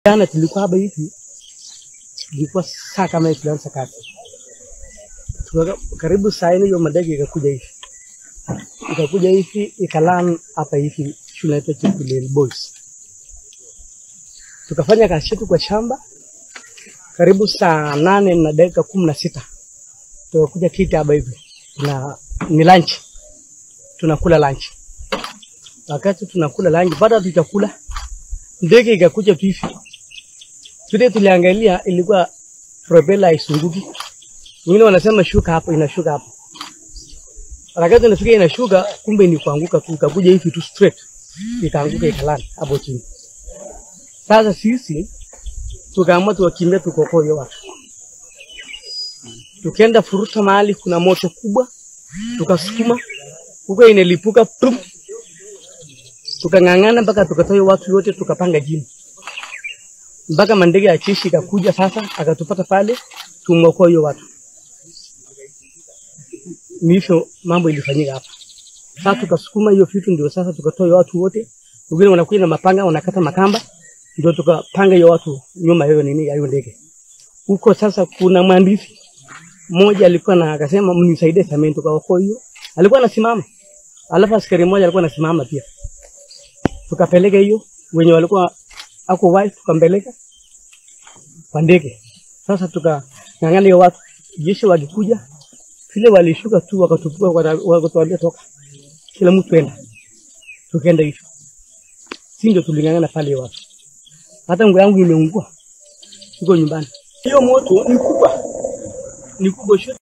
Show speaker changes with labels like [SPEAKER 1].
[SPEAKER 1] Jana tulikuwa hapa hivi, ilikuwa saa kama hii tulianza kazi, Tuka- karibu saa nne hiyo madege ikakuja hivi, ikakuja hivi ikalan hapa hivi shule yetu Chepkulel Boys. Tukafanya kazi yetu kwa shamba karibu saa nane na dakika kumi na sita tukakuja kiti hapa hivi, na ni lunch, tunakula lunch. Wakati tunakula lunch, baada tutakula ndege ikakuja tu hivi vile tuliangalia ilikuwa propela haisunguki. Wengine wanasema shuka hapo, inashuka hapo. Wakati inafika inashuka, kumbe ni kuanguka tu, ikakuja hivi tu straight, ikaanguka ikalala hapo chini. Sasa sisi tukaamua tuwakimbia tukokoe hiyo watu, tukienda furuta mahali kuna moto kubwa, tukasukuma huko, inalipuka pum, tukang'ang'ana mpaka tukatoa hiyo watu yote, tukapanga chini mpaka mandege ya jeshi ikakuja sasa akatupata pale, tumeokoa hiyo watu. Ni hivyo mambo ilifanyika hapa. Sasa tukasukuma hiyo vitu, ndio sasa tukatoa hiyo watu wote. Wengine wanakuja na mapanga wanakata makamba, ndio tukapanga hiyo watu nyuma hiyo nini ya hiyo ndege huko. Sasa kuna mwandishi mmoja alikuwa na akasema, mnisaidie sameni, tukaokoa hiyo. Alikuwa anasimama, alafu askari mmoja alikuwa anasimama pia, tukapeleka hiyo wenye walikuwa ako wai tukampeleka kwa ndege. Sasa tukang'ang'ana hiyo watu, jeshi walikuja vile walishuka tu wakatupua, waka- wakatuambia toka, kila mtu enda, tukaenda hivyo, si ndio tuling'ang'ana pale hiyo watu. Hata nguo yangu imeungua, iko nyumbani. Hiyo moto ni kubwa, ni kubwa.